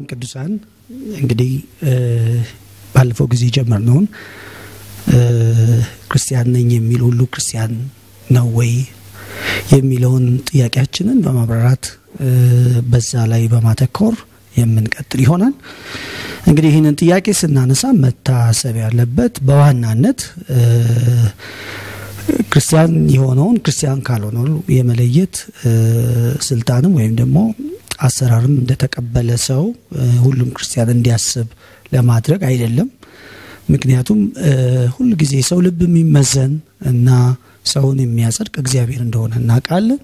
ቅዱሳን እንግዲህ ባለፈው ጊዜ ጀመርነውን ክርስቲያን ነኝ የሚል ሁሉ ክርስቲያን ነው ወይ የሚለውን ጥያቄያችንን በማብራራት በዛ ላይ በማተኮር የምንቀጥል ይሆናል። እንግዲህ ይህንን ጥያቄ ስናነሳ መታሰብ ያለበት በዋናነት ክርስቲያን የሆነውን ክርስቲያን ካልሆነው የመለየት ስልጣንም ወይም ደግሞ አሰራርም እንደተቀበለ ሰው ሁሉም ክርስቲያን እንዲያስብ ለማድረግ አይደለም። ምክንያቱም ሁል ጊዜ ሰው ልብ የሚመዘን እና ሰውን የሚያጸድቅ እግዚአብሔር እንደሆነ እናውቃለን።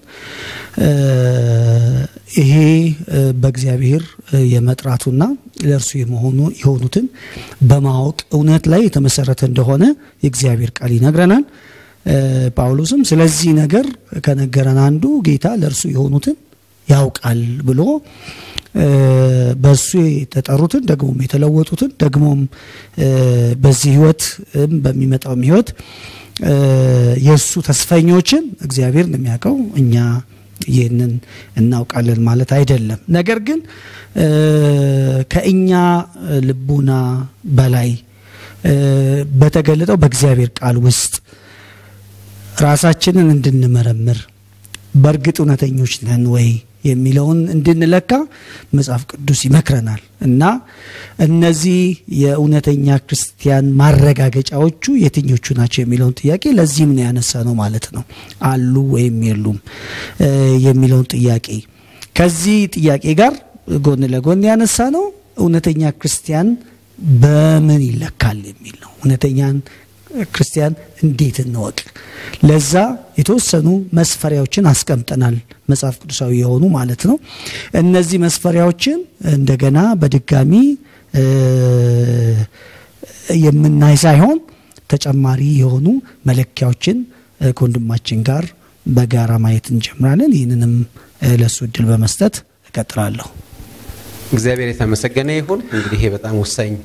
ይሄ በእግዚአብሔር የመጥራቱና ለእርሱ የመሆኑ የሆኑትን በማወቅ እውነት ላይ የተመሰረተ እንደሆነ የእግዚአብሔር ቃል ይነግረናል። ጳውሎስም ስለዚህ ነገር ከነገረን አንዱ ጌታ ለእርሱ የሆኑትን ያውቃል ብሎ በእሱ የተጠሩትን ደግሞም የተለወጡትን ደግሞም በዚህ ህይወት በሚመጣውም ህይወት የእሱ ተስፈኞችን እግዚአብሔር እንደሚያውቀው እኛ ይህንን እናውቃለን ማለት አይደለም። ነገር ግን ከእኛ ልቡና በላይ በተገለጠው በእግዚአብሔር ቃል ውስጥ ራሳችንን እንድንመረምር በእርግጥ እውነተኞች ነን ወይ የሚለውን እንድንለካ መጽሐፍ ቅዱስ ይመክረናል እና እነዚህ የእውነተኛ ክርስቲያን ማረጋገጫዎቹ የትኞቹ ናቸው የሚለውን ጥያቄ ለዚህም ነው ያነሳ ነው ማለት ነው። አሉ ወይም የሉም የሚለውን ጥያቄ ከዚህ ጥያቄ ጋር ጎን ለጎን ያነሳ ነው እውነተኛ ክርስቲያን በምን ይለካል የሚል ነው። እውነተኛን ክርስቲያን እንዴት እንወቅ? ለዛ የተወሰኑ መስፈሪያዎችን አስቀምጠናል፣ መጽሐፍ ቅዱሳዊ የሆኑ ማለት ነው። እነዚህ መስፈሪያዎችን እንደገና በድጋሚ የምናይ ሳይሆን ተጨማሪ የሆኑ መለኪያዎችን ከወንድማችን ጋር በጋራ ማየት እንጀምራለን። ይህንንም ለእሱ እድል በመስጠት እቀጥላለሁ። እግዚአብሔር የተመሰገነ ይሁን። እንግዲህ ይሄ በጣም ወሳኝ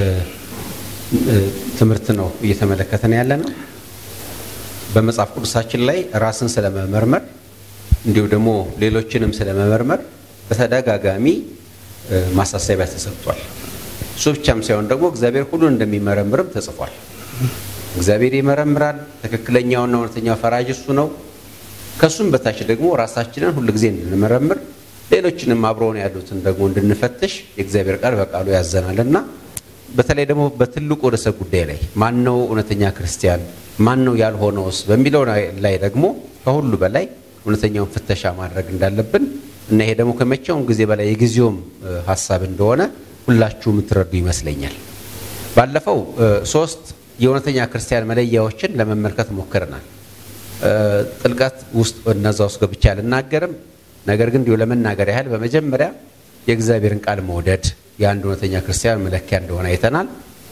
ትምህርት ነው እየተመለከተን ያለ ነው። በመጽሐፍ ቅዱሳችን ላይ ራስን ስለመመርመር እንዲሁ ደግሞ ሌሎችንም ስለመመርመር በተደጋጋሚ ማሳሰቢያ ተሰጥቷል። እሱ ብቻም ሳይሆን ደግሞ እግዚአብሔር ሁሉን እንደሚመረምርም ተጽፏል። እግዚአብሔር ይመረምራል። ትክክለኛውና እውነተኛው ፈራጅ እሱ ነው። ከሱም በታች ደግሞ ራሳችንን ሁል ጊዜ እንድንመረምር ሌሎችንም አብረውን ያሉትን ደግሞ እንድንፈትሽ የእግዚአብሔር ቃል በቃሉ ያዘናል እና በተለይ ደግሞ በትልቁ ርዕሰ ጉዳይ ላይ ማን ነው እውነተኛ ክርስቲያን ማን ነው ያልሆነውስ በሚለው ላይ ደግሞ ከሁሉ በላይ እውነተኛውን ፍተሻ ማድረግ እንዳለብን እና ይሄ ደግሞ ከመቼውም ጊዜ በላይ የጊዜውም ሀሳብ እንደሆነ ሁላችሁ የምትረዱ ይመስለኛል። ባለፈው ሶስት የእውነተኛ ክርስቲያን መለያዎችን ለመመልከት ሞክረናል። ጥልቀት ውስጥ እነዛ ውስጥ ገብቼ አልናገርም። ነገር ግን እንዲሁ ለመናገር ያህል በመጀመሪያ የእግዚአብሔርን ቃል መውደድ የአንድ እውነተኛ ክርስቲያን መለኪያ እንደሆነ አይተናል።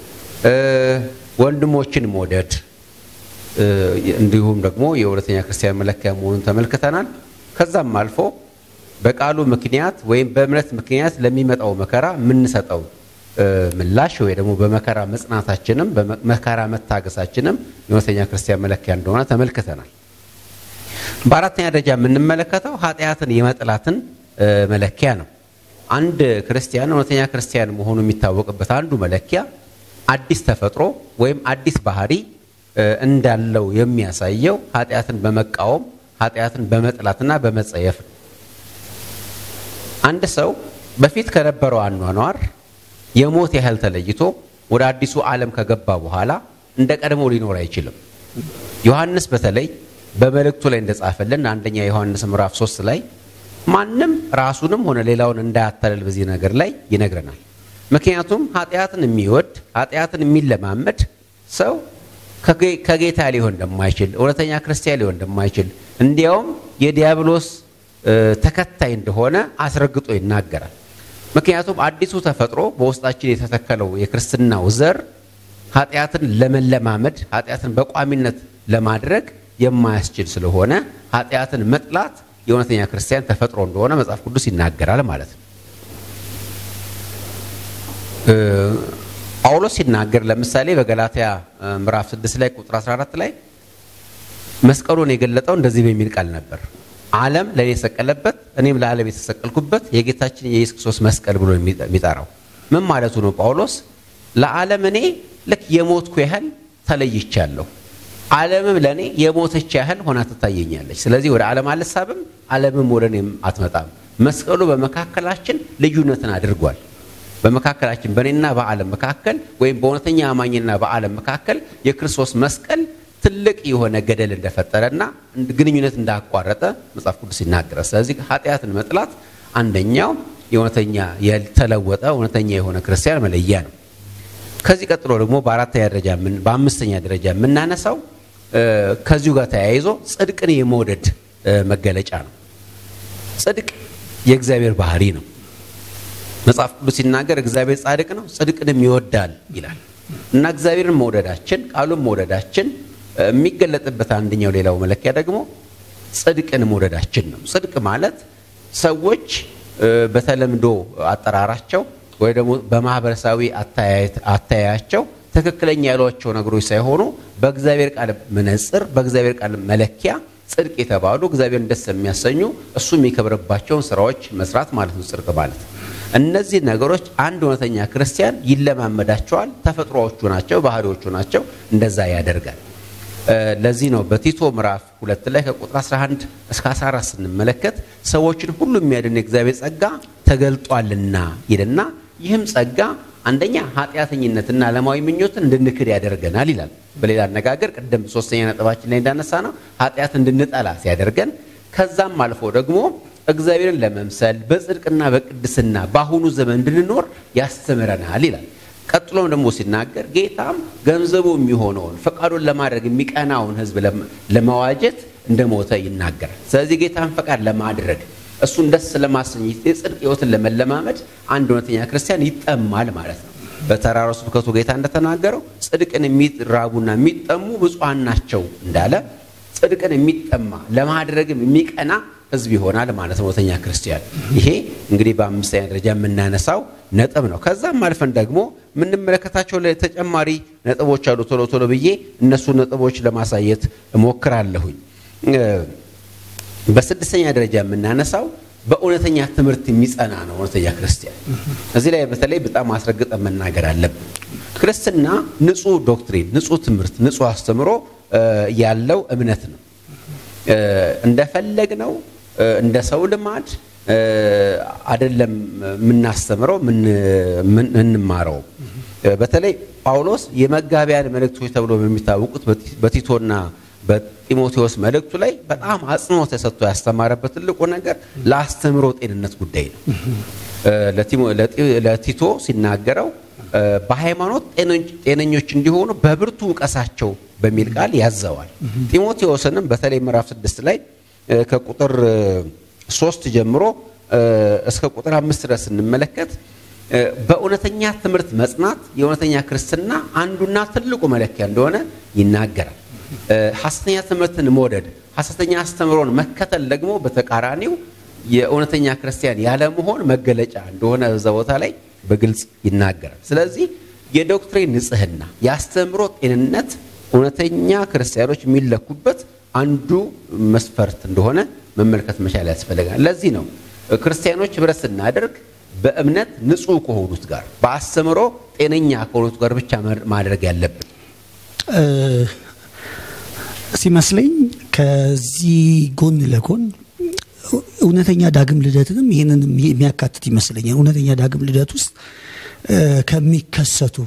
ወንድሞችን መውደድ እንዲሁም ደግሞ የእውነተኛ ክርስቲያን መለኪያ መሆኑን ተመልክተናል። ከዛም አልፎ በቃሉ ምክንያት ወይም በእምነት ምክንያት ለሚመጣው መከራ የምንሰጠው ምላሽ ወይ ደግሞ በመከራ መጽናታችንም በመከራ መታገሳችንም የእውነተኛ ክርስቲያን መለኪያ እንደሆነ ተመልክተናል። በአራተኛ ደረጃ የምንመለከተው ኃጢአትን የመጥላትን መለኪያ ነው። አንድ ክርስቲያን እውነተኛ ክርስቲያን መሆኑ የሚታወቅበት አንዱ መለኪያ አዲስ ተፈጥሮ ወይም አዲስ ባህሪ እንዳለው የሚያሳየው ኃጢአትን በመቃወም ኃጢአትን በመጥላትና በመጸየፍ ነው። አንድ ሰው በፊት ከነበረው አኗኗር የሞት ያህል ተለይቶ ወደ አዲሱ ዓለም ከገባ በኋላ እንደ ቀድሞ ሊኖር አይችልም። ዮሐንስ በተለይ በመልእክቱ ላይ እንደጻፈልን አንደኛ ዮሐንስ ምዕራፍ 3 ላይ ማንም ራሱንም ሆነ ሌላውን እንዳያታለል በዚህ ነገር ላይ ይነግረናል። ምክንያቱም ኃጢአትን የሚወድ ኃጢአትን የሚለማመድ ሰው ከጌታ ሊሆን እንደማይችል እውነተኛ ክርስቲያን ሊሆን እንደማይችል እንዲያውም የዲያብሎስ ተከታይ እንደሆነ አስረግጦ ይናገራል። ምክንያቱም አዲሱ ተፈጥሮ በውስጣችን የተተከለው የክርስትናው ዘር ኃጢአትን ለመለማመድ ኃጢአትን በቋሚነት ለማድረግ የማያስችል ስለሆነ ኃጢአትን መጥላት የእውነተኛ ክርስቲያን ተፈጥሮ እንደሆነ መጽሐፍ ቅዱስ ይናገራል ማለት ነው። ጳውሎስ ሲናገር ለምሳሌ በገላትያ ምዕራፍ 6 ላይ ቁጥር 14 ላይ መስቀሉን የገለጠው እንደዚህ በሚል ቃል ነበር። ዓለም ለእኔ የተሰቀለበት እኔም ለዓለም የተሰቀልኩበት የጌታችን የኢየሱስ ክርስቶስ መስቀል ብሎ የሚጠራው ምን ማለቱ ነው? ጳውሎስ ለዓለም እኔ ልክ የሞትኩ ያህል ተለይቻለሁ፣ ዓለምም ለእኔ የሞተች ያህል ሆና ትታየኛለች። ስለዚህ ወደ ዓለም አልሳብም፣ ዓለምም ወደ እኔም አትመጣም። መስቀሉ በመካከላችን ልዩነትን አድርጓል። በመካከላችን በእኔና በዓለም መካከል ወይም በእውነተኛ አማኝና በዓለም መካከል የክርስቶስ መስቀል ትልቅ የሆነ ገደል እንደፈጠረና ግንኙነት እንዳቋረጠ መጽሐፍ ቅዱስ ይናገራል። ስለዚህ ኃጢአትን መጥላት አንደኛው የእውነተኛ ያልተለወጠ እውነተኛ የሆነ ክርስቲያን መለያ ነው። ከዚህ ቀጥሎ ደግሞ በአራተኛ ደረጃ በአምስተኛ ደረጃ የምናነሳው ከዚሁ ጋር ተያይዞ ጽድቅን የመውደድ መገለጫ ነው። ጽድቅ የእግዚአብሔር ባህሪ ነው። መጽሐፍ ቅዱስ ሲናገር እግዚአብሔር ጻድቅ ነው፣ ጽድቅንም ይወዳል ይላል እና እግዚአብሔርን መውደዳችን ቃሉን መውደዳችን የሚገለጥበት አንደኛው ሌላው መለኪያ ደግሞ ጽድቅን መውደዳችን ነው። ጽድቅ ማለት ሰዎች በተለምዶ አጠራራቸው ወይ ደግሞ በማህበረሰባዊ አተያያቸው ትክክለኛ ያሏቸው ነገሮች ሳይሆኑ በእግዚአብሔር ቃል መነጽር በእግዚአብሔር ቃል መለኪያ ጽድቅ የተባሉ እግዚአብሔርን ደስ የሚያሰኙ እሱ የሚከብርባቸውን ስራዎች መስራት ማለት ነው። ጽድቅ ማለት እነዚህ ነገሮች አንድ እውነተኛ ክርስቲያን ይለማመዳቸዋል። ተፈጥሮዎቹ ናቸው፣ ባህሪዎቹ ናቸው። እንደዛ ያደርጋል። ለዚህ ነው በቲቶ ምዕራፍ ሁለት ላይ ከቁጥር 11 እስከ 14 ስንመለከት ሰዎችን ሁሉ የሚያድን የእግዚአብሔር ጸጋ ተገልጧልና ይልና ይህም ጸጋ አንደኛ ኃጢአተኝነትና ዓለማዊ ምኞትን እንድንክድ ያደርገናል ይላል። በሌላ አነጋገር ቅድም ሶስተኛ ነጥባችን ላይ እንዳነሳ ነው ኃጢአት እንድንጠላ ሲያደርገን ከዛም አልፎ ደግሞ እግዚአብሔርን ለመምሰል በጽድቅና በቅድስና በአሁኑ ዘመን እንድንኖር ያስተምረናል ይላል። ቀጥሎም ደግሞ ሲናገር ጌታም ገንዘቡ የሚሆነውን ፈቃዱን ለማድረግ የሚቀናውን ሕዝብ ለመዋጀት እንደሞተ ይናገራል። ስለዚህ ጌታን ፈቃድ ለማድረግ እሱን ደስ ለማሰኘት የጽድቅ ሕይወትን ለመለማመድ አንድ እውነተኛ ክርስቲያን ይጠማል ማለት ነው። በተራራው ስብከቱ ጌታ እንደተናገረው ጽድቅን የሚራቡና የሚጠሙ ብፁዓን ናቸው እንዳለ ጽድቅን የሚጠማ ለማድረግም የሚቀና ህዝብ ይሆናል ማለት ነው እውነተኛ ክርስቲያን። ይሄ እንግዲህ በአምስተኛ ደረጃ የምናነሳው ነጥብ ነው። ከዛም አልፈን ደግሞ የምንመለከታቸው ተጨማሪ ነጥቦች አሉ። ቶሎ ቶሎ ብዬ እነሱ ነጥቦች ለማሳየት እሞክራለሁኝ። በስድስተኛ ደረጃ የምናነሳው በእውነተኛ ትምህርት የሚጸና ነው እውነተኛ ክርስቲያን። እዚህ ላይ በተለይ በጣም አስረግጠ መናገር አለብን። ክርስትና ንጹህ ዶክትሪን፣ ንጹህ ትምህርት፣ ንጹህ አስተምሮ ያለው እምነት ነው። እንደፈለግ ነው እንደ ሰው ልማድ አይደለም የምናስተምረው የምንማረው። በተለይ ጳውሎስ የመጋቢያን መልእክቶች ተብሎ በሚታወቁት በቲቶና በጢሞቴዎስ መልእክቱ ላይ በጣም አጽንኦት ተሰጥቶ ያስተማረበት ትልቁ ነገር ለአስተምሮ ጤንነት ጉዳይ ነው። ለቲቶ ሲናገረው በሃይማኖት ጤነኞች እንዲሆኑ በብርቱ ውቀሳቸው በሚል ቃል ያዘዋል። ጢሞቴዎስንም በተለይ ምዕራፍ ስድስት ላይ ከቁጥር ሶስት ጀምሮ እስከ ቁጥር አምስት ድረስ ስንመለከት በእውነተኛ ትምህርት መጽናት የእውነተኛ ክርስትና አንዱና ትልቁ መለኪያ እንደሆነ ይናገራል። ሐሰተኛ ትምህርትን መውደድ፣ ሐሰተኛ አስተምሮን መከተል ደግሞ በተቃራኒው የእውነተኛ ክርስቲያን ያለመሆን መገለጫ እንደሆነ በዛ ቦታ ላይ በግልጽ ይናገራል። ስለዚህ የዶክትሪን ንጽህና፣ የአስተምሮ ጤንነት እውነተኛ ክርስቲያኖች የሚለኩበት አንዱ መስፈርት እንደሆነ መመልከት መቻል ያስፈልጋል። ለዚህ ነው ክርስቲያኖች ህብረት ስናደርግ በእምነት ንጹህ ከሆኑት ጋር በአስተምሮ ጤነኛ ከሆኑት ጋር ብቻ ማድረግ ያለብን ሲመስለኝ ከዚህ ጎን ለጎን እውነተኛ ዳግም ልደትንም ይህንን የሚያካትት ይመስለኛል። እውነተኛ ዳግም ልደት ውስጥ ከሚከሰቱ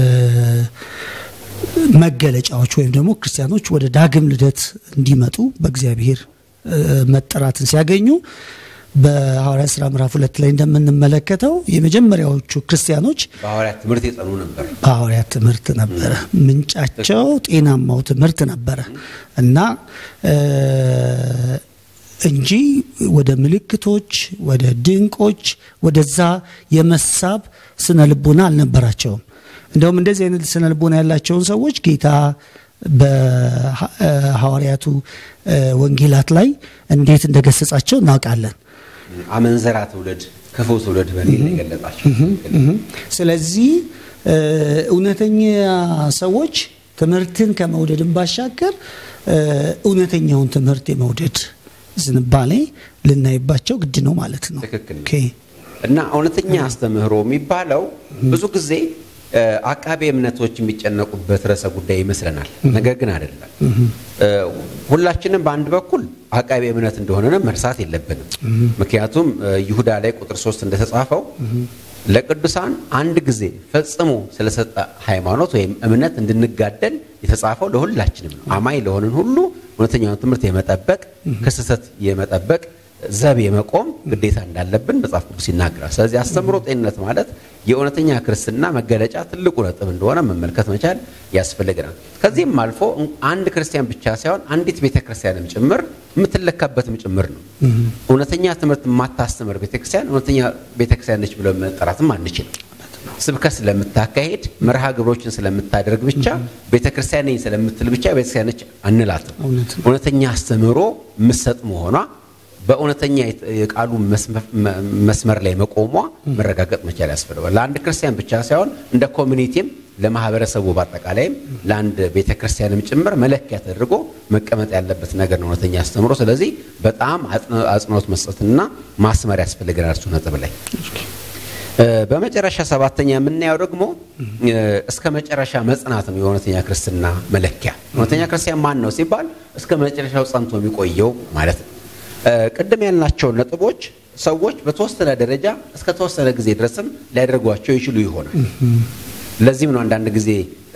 መገለጫዎች ወይም ደግሞ ክርስቲያኖች ወደ ዳግም ልደት እንዲመጡ በእግዚአብሔር መጠራትን ሲያገኙ በሐዋርያት ሥራ ምዕራፍ ሁለት ላይ እንደምንመለከተው የመጀመሪያዎቹ ክርስቲያኖች በሐዋርያት ትምህርት የጸኑ ነበር። በሐዋርያት ትምህርት ነበረ ምንጫቸው፣ ጤናማው ትምህርት ነበረ እና እንጂ ወደ ምልክቶች፣ ወደ ድንቆች፣ ወደዛ የመሳብ ስነ ልቦና አልነበራቸውም። እንደውም እንደዚህ አይነት ስነ ልቦና ያላቸውን ሰዎች ጌታ በሐዋርያቱ ወንጌላት ላይ እንዴት እንደገሰጻቸው እናውቃለን። አመንዘራ ትውልድ፣ ክፉ ትውልድ በሚል የገለጻቸው። ስለዚህ እውነተኛ ሰዎች ትምህርትን ከመውደድን ባሻገር እውነተኛውን ትምህርት የመውደድ ዝንባሌ ልናይባቸው ግድ ነው ማለት ነው። ትክክል ነው። ኦኬ። እና እውነተኛ አስተምህሮ የሚባለው ብዙ ጊዜ እ፣ አቃቤ እምነቶች የሚጨነቁበት ርዕሰ ጉዳይ ይመስለናል። ነገር ግን አይደለም። እ፣ ሁላችንም በአንድ በኩል አቃቤ እምነት እንደሆነ መርሳት የለብንም። ምክንያቱም እ፣ ይሁዳ ላይ ቁጥር ሶስት እንደተጻፈው ለቅዱሳን አንድ ጊዜ ፈጽሞ ስለሰጠ ሃይማኖት ወይም እምነት እንድንጋደል የተጻፈው ለሁላችንም ነው። አማኝ ለሆንን ሁሉ እውነተኛውን ትምህርት የመጠበቅ ከስህተት የመጠበቅ ዘብ የመቆም ግዴታ እንዳለብን መጽሐፍ ቅዱስ ይናገራል። ስለዚህ አስተምሮ ጤንነት ማለት የእውነተኛ ክርስትና መገለጫ ትልቁ ነጥብ እንደሆነ መመልከት መቻል ያስፈልገናል። ከዚህም አልፎ አንድ ክርስቲያን ብቻ ሳይሆን አንዲት ቤተ ክርስቲያንም ጭምር የምትለካበትም ጭምር ነው። እውነተኛ ትምህርት የማታስተምር ቤተ ክርስቲያን እውነተኛ ቤተ ክርስቲያን ነች ብሎ መጠራትም አንችልም። ስብከት ስለምታካሄድ መርሃ ግብሮችን ስለምታደርግ ብቻ ቤተ ክርስቲያን ነኝ ስለምትል ብቻ ቤተ ክርስቲያን ነች አንላትም። እውነት ነው። እውነተኛ አስተምህሮ ምሰጥ መሆኗ በእውነተኛ የቃሉ መስመር ላይ መቆሟ መረጋገጥ መቻል ያስፈልጋል። ለአንድ ክርስቲያን ብቻ ሳይሆን እንደ ኮሚኒቲም ለማህበረሰቡ በአጠቃላይም ለአንድ ቤተ ክርስቲያንም ጭምር መለኪያ ተደርጎ መቀመጥ ያለበት ነገር ነው እውነተኛ አስተምሮ። ስለዚህ በጣም አጽንኦት መስጠትና ማስመር ያስፈልገናል እሱ ነጥብ ላይ። በመጨረሻ ሰባተኛ የምናየው ደግሞ እስከ መጨረሻ መጽናት ነው የእውነተኛ ክርስትና መለኪያ። እውነተኛ ክርስቲያን ማን ነው ሲባል እስከ መጨረሻው ጸንቶ የሚቆየው ማለት ነው። ቅድም ያልናቸው ነጥቦች ሰዎች በተወሰነ ደረጃ እስከ ተወሰነ ጊዜ ድረስም ሊያደርጓቸው ይችሉ ይሆናል። ለዚህም ነው አንዳንድ ጊዜ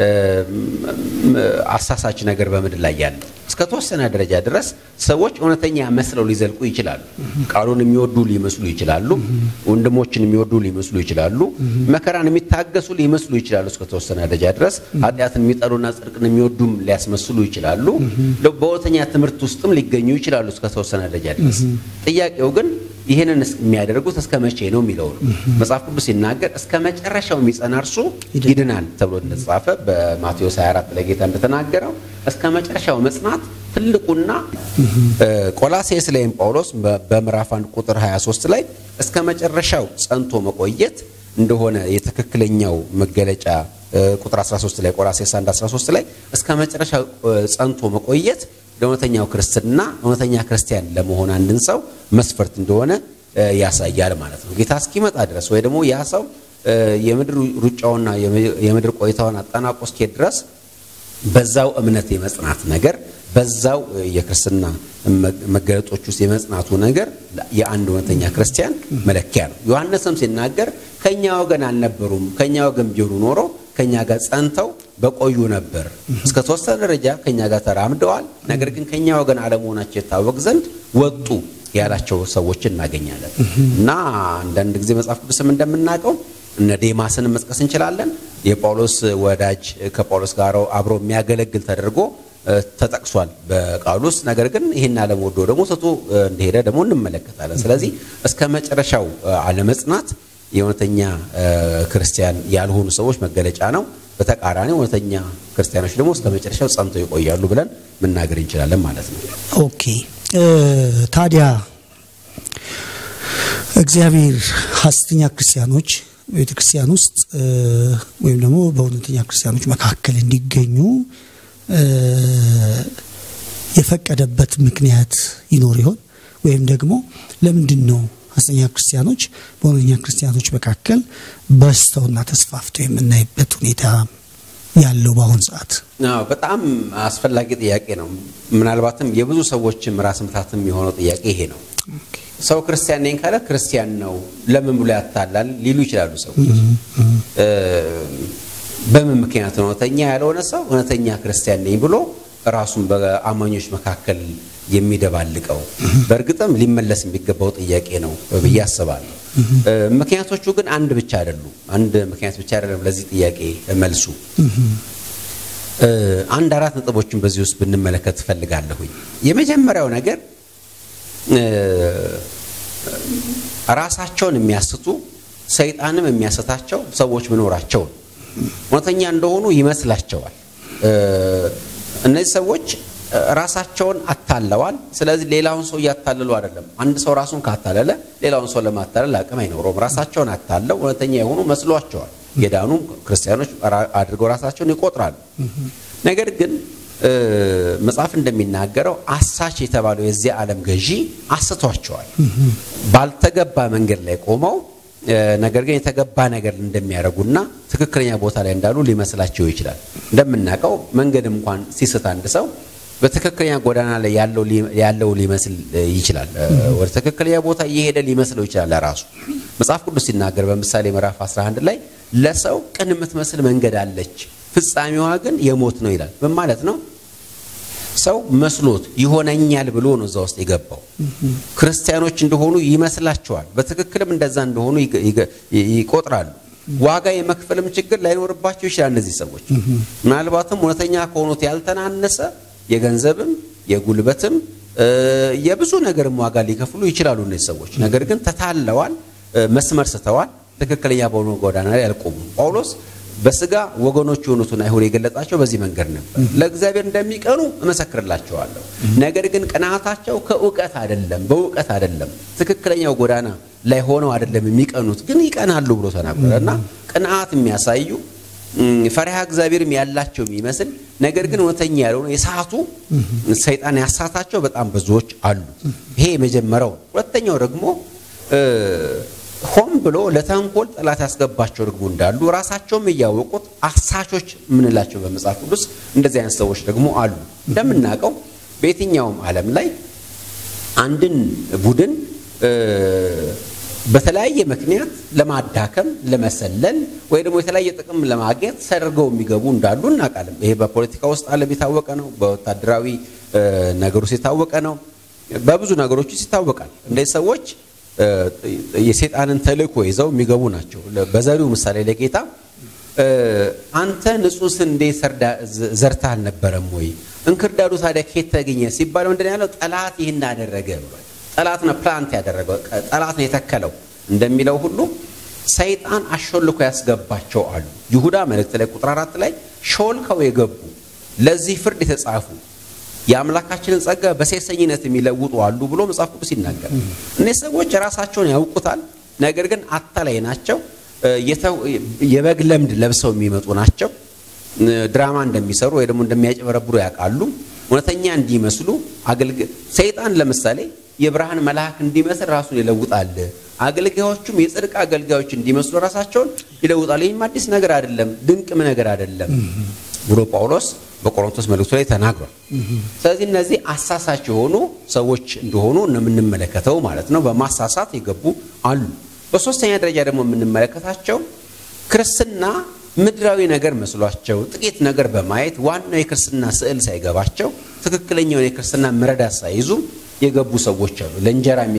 አሳሳች ነገር በምድር ላይ ያለ እስከ ተወሰነ ደረጃ ድረስ ሰዎች እውነተኛ መስለው ሊዘልቁ ይችላሉ። ቃሉን የሚወዱ ሊመስሉ ይችላሉ። ወንድሞችን የሚወዱ ሊመስሉ ይችላሉ። መከራን የሚታገሱ ሊመስሉ ይችላሉ። እስከ ተወሰነ ደረጃ ድረስ ኃጢአትን የሚጠሉና ጽድቅን የሚወዱም ሊያስመስሉ ይችላሉ። በእውነተኛ ትምህርት ውስጥም ሊገኙ ይችላሉ እስከ ተወሰነ ደረጃ ድረስ። ጥያቄው ግን ይህንን የሚያደርጉት እስከ መቼ ነው የሚለው ነው። መጽሐፍ ቅዱስ ሲናገር እስከ መጨረሻው የሚጸና እርሱ ይድናል ተብሎ እንደተጻፈ በማቴዎስ 24 ላይ ጌታ እንደተናገረው እስከ መጨረሻው መጽናት ትልቁና ቆላሴስ ላይም ጳውሎስ በምዕራፍ 1 ቁጥር 23 ላይ እስከ መጨረሻው ጸንቶ መቆየት እንደሆነ የትክክለኛው መገለጫ ቁጥር 13 ላይ ቆላሴስ 1 13 ላይ እስከ መጨረሻው ጸንቶ መቆየት ለእውነተኛው ክርስትና እውነተኛ ክርስቲያን ለመሆን አንድን ሰው መስፈርት እንደሆነ ያሳያል ማለት ነው። ጌታ እስኪመጣ ድረስ ወይ ደግሞ ያ ሰው የምድር ሩጫውና የምድር ቆይታውን አጠናቆ እስኪሄድ ድረስ በዛው እምነት የመጽናት ነገር በዛው የክርስትና መገለጦች ውስጥ የመጽናቱ ነገር የአንድ እውነተኛ ክርስቲያን መለኪያ ነው። ዮሐንስም ሲናገር ከኛ ወገን አልነበሩም፣ ከኛ ወገን ቢሆኑ ኖሮ ከኛ ጋር ጸንተው በቆዩ ነበር። እስከ ተወሰነ ደረጃ ከኛ ጋር ተራምደዋል። ነገር ግን ከኛ ወገን አለመሆናቸው የታወቅ ዘንድ ወጡ ያላቸው ሰዎች እናገኛለን። እና አንዳንድ ጊዜ መጽሐፍ ቅዱስም እንደምናውቀው እነ ዴማስን መጥቀስ እንችላለን። የጳውሎስ ወዳጅ ከጳውሎስ ጋር አብሮ የሚያገለግል ተደርጎ ተጠቅሷል በቃሉ ውስጥ። ነገር ግን ይህን አለመወዶ ደግሞ ትቶ እንደሄደ ደግሞ እንመለከታለን። ስለዚህ እስከ መጨረሻው አለመጽናት የእውነተኛ ክርስቲያን ያልሆኑ ሰዎች መገለጫ ነው። በተቃራኒ እውነተኛ ክርስቲያኖች ደግሞ እስከ መጨረሻው ጸንተው ይቆያሉ ብለን መናገር እንችላለን ማለት ነው። ኦኬ ታዲያ እግዚአብሔር ሐሰተኛ ክርስቲያኖች ቤተ ክርስቲያን ውስጥ ወይም ደግሞ በእውነተኛ ክርስቲያኖች መካከል እንዲገኙ የፈቀደበት ምክንያት ይኖር ይሆን? ወይም ደግሞ ለምንድን ነው ሐሰተኛ ክርስቲያኖች በእውነተኛ ክርስቲያኖች መካከል በዝተውና ተስፋፍተው የምናይበት ሁኔታ ያለው በአሁን ሰዓት? በጣም አስፈላጊ ጥያቄ ነው። ምናልባትም የብዙ ሰዎችም ራስ ምታትም የሆነው ጥያቄ ይሄ ነው። ሰው ክርስቲያን ነኝ ካለ ክርስቲያን ነው ለምን ብሎ ያታላል ሊሉ ይችላሉ ሰዎች። በምን ምክንያት ነው እውነተኛ ያልሆነ ሰው እውነተኛ ክርስቲያን ነኝ ብሎ ራሱን በአማኞች መካከል የሚደባልቀው? በእርግጥም ሊመለስ የሚገባው ጥያቄ ነው ብዬ አስባለሁ። ምክንያቶቹ ግን አንድ ብቻ አይደሉም። አንድ ምክንያት ብቻ አይደለም ለዚህ ጥያቄ መልሱ። አንድ አራት ነጥቦችን በዚህ ውስጥ ብንመለከት እፈልጋለሁኝ። የመጀመሪያው ነገር ራሳቸውን የሚያስቱ ሰይጣንም የሚያስታቸው ሰዎች መኖራቸው ነው። እውነተኛ እንደሆኑ ይመስላቸዋል። እነዚህ ሰዎች ራሳቸውን አታለዋል። ስለዚህ ሌላውን ሰው እያታለሉ አይደለም። አንድ ሰው ራሱን ካታለለ ሌላውን ሰው ለማታለል አቅም አይኖረውም። ራሳቸውን አታለው እውነተኛ የሆኑ መስሏቸዋል። የዳኑ ክርስቲያኖች አድርገው ራሳቸውን ይቆጥራሉ። ነገር ግን መጽሐፍ እንደሚናገረው አሳች የተባለው የዚህ ዓለም ገዢ አስቷቸዋል። ባልተገባ መንገድ ላይ ቆመው ነገር ግን የተገባ ነገር እንደሚያደርጉና ትክክለኛ ቦታ ላይ እንዳሉ ሊመስላቸው ይችላል። እንደምናውቀው መንገድ እንኳን ሲስት አንድ ሰው በትክክለኛ ጎዳና ላይ ያለው ሊመስል ይችላል። ወደ ትክክለኛ ቦታ እየሄደ ሊመስለው ይችላል ለራሱ። መጽሐፍ ቅዱስ ሲናገር በምሳሌ ምዕራፍ 11 ላይ ለሰው ቅን የምትመስል መንገድ አለች፣ ፍጻሜዋ ግን የሞት ነው ይላል። ምን ማለት ነው? ሰው መስሎት ይሆነኛል ብሎ ነው እዛ ውስጥ የገባው። ክርስቲያኖች እንደሆኑ ይመስላቸዋል። በትክክልም እንደዛ እንደሆኑ ይቆጥራሉ። ዋጋ የመክፈልም ችግር ላይኖርባቸው ይችላል። እነዚህ ሰዎች ምናልባትም እውነተኛ ከሆኑት ያልተናነሰ የገንዘብም የጉልበትም የብዙ ነገርም ዋጋ ሊከፍሉ ይችላሉ እነዚህ ሰዎች። ነገር ግን ተታለዋል፣ መስመር ስተዋል፣ ትክክለኛ በሆኑ ጎዳና ላይ አልቆሙም። ጳውሎስ በስጋ ወገኖች የሆኑትን አይሁድ የገለጻቸው በዚህ መንገድ ነበር። ለእግዚአብሔር እንደሚቀኑ እመሰክርላቸዋለሁ። ነገር ግን ቅናታቸው ከእውቀት አይደለም፣ በእውቀት አይደለም፣ ትክክለኛው ጎዳና ላይ ሆነው አይደለም የሚቀኑት፣ ግን ይቀናሉ ብሎ ተናገረ እና ቅንዓት የሚያሳዩ ፈሪሃ እግዚአብሔርም ያላቸው የሚመስል ነገር ግን እውነተኛ ያልሆነ የሳቱ ሰይጣን ያሳታቸው በጣም ብዙዎች አሉ። ይሄ የመጀመሪያው። ሁለተኛው ደግሞ ሆን ብሎ ለተንኮል ጠላት ያስገባቸው ደግሞ እንዳሉ ራሳቸውም እያወቁት አሳቾች የምንላቸው በመጽሐፍ ቅዱስ እንደዚህ አይነት ሰዎች ደግሞ አሉ። እንደምናውቀው በየትኛውም ዓለም ላይ አንድን ቡድን በተለያየ ምክንያት ለማዳከም፣ ለመሰለል ወይ ደግሞ የተለያየ ጥቅም ለማግኘት ተደርገው የሚገቡ እንዳሉ እናውቃለን። ይሄ በፖለቲካ ውስጥ ዓለም የታወቀ ነው። በወታደራዊ ነገር ውስጥ የታወቀ ነው። በብዙ ነገሮች ውስጥ ይታወቃል። እንደዚህ ሰዎች የሴጣንን ተልእኮ ይዘው የሚገቡ ናቸው። በዘሪው ምሳሌ ለጌታ አንተ ንጹሕ ስንዴ ዘርተህ አልነበረም ወይ? እንክርዳዱ ታዲያ ከየት ተገኘ ሲባል ምንድን ያለው ጠላት ይህን አደረገ ብሏል። ጠላት ነው ፕላንት ያደረገው፣ ጠላት ነው የተከለው እንደሚለው ሁሉ ሰይጣን አሾልኮ ያስገባቸው አሉ። ይሁዳ መልእክት ላይ ቁጥር አራት ላይ ሾልከው የገቡ ለዚህ ፍርድ የተጻፉ የአምላካችንን ጸጋ በሴሰኝነት የሚለውጡ አሉ ብሎ መጽሐፍ ቅዱስ ይናገር። እነዚህ ሰዎች ራሳቸውን ያውቁታል፣ ነገር ግን አታላይ ናቸው። የበግ ለምድ ለብሰው የሚመጡ ናቸው። ድራማ እንደሚሰሩ ወይ ደግሞ እንደሚያጭበረብሩ ያውቃሉ። እውነተኛ እንዲመስሉ አገልግ ሰይጣን ለምሳሌ የብርሃን መልአክ እንዲመስል ራሱን ይለውጣል። አገልጋዮቹም የጽድቅ አገልጋዮች እንዲመስሉ ራሳቸውን ይለውጣል። ይህም አዲስ ነገር አይደለም፣ ድንቅም ነገር አይደለም ብሎ ጳውሎስ በቆሮንቶስ መልእክቱ ላይ ተናግሯል። ስለዚህ እነዚህ አሳሳች የሆኑ ሰዎች እንደሆኑ የምንመለከተው ማለት ነው። በማሳሳት የገቡ አሉ። በሶስተኛ ደረጃ ደግሞ የምንመለከታቸው ክርስትና ምድራዊ ነገር መስሏቸው ጥቂት ነገር በማየት ዋናው የክርስትና ስዕል ሳይገባቸው ትክክለኛውን የክርስትና መረዳት ሳይዙ የገቡ ሰዎች አሉ። ለእንጀራ